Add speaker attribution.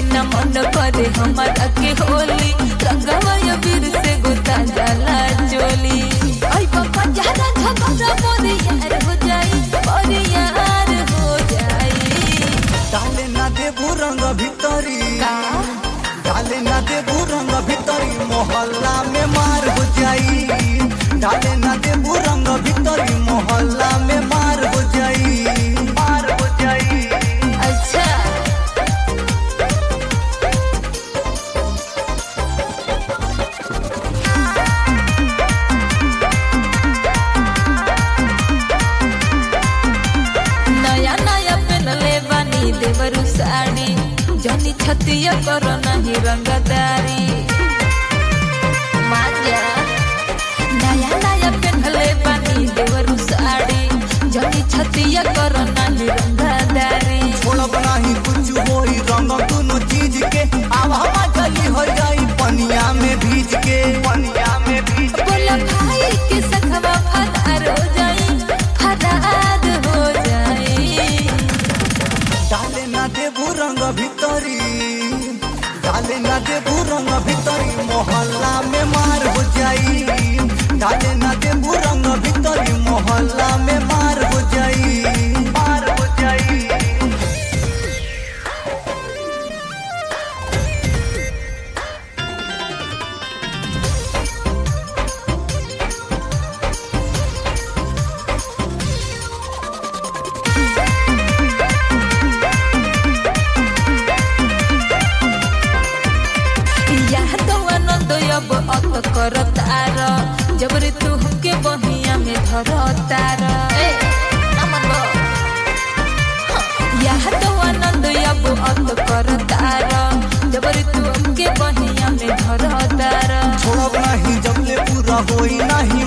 Speaker 1: न मन करे हमारा के होली रंगवा या वीर से गोता जाला चोली आई बाबा जहरा झगड़ा मोरे यार हो जाई मोरे यार हो जाई
Speaker 2: डाले ना देबू रंग भितरी
Speaker 1: का
Speaker 2: डाले ना देबू रंग भितरी मोहल्ला में मार हो जाई डाले ना देबू रंग भितरी मोहल्ला में मार हो जाई मार हो जाई
Speaker 1: अच्छा नया नया पहनले बानी देवरू साड़ी जनी छतिया करो नहीं रंगदारी माजा नया नया पहनले बानी देवरू साड़ी जनी छतिया करो नहीं रंगदारी
Speaker 2: छोड़ब नहीं कुछ होई रंग दोनों चीज के अब हवा जली हो जाई पनिया में भीज के पनिया में भीज के
Speaker 1: बोला भाई के सखवा फरार हो जाई फरार हो जाई
Speaker 2: डाले ना देबू रंग भितरी डाले ना देबू रंग भितरी मोहल्ला में मार हो जाई डाले ना देबू रंग भितरी मोहल्ला में मार हो जाई मार हो जाई
Speaker 1: यह तो आनंद अब अत कर तार जबरी तू हमके बहिया में धर तार यह तो आनंद अब अत कर तार जबरी तू हमके बहिया में धर तार
Speaker 2: छोड़ब नहीं जब ले पूरा होई नहीं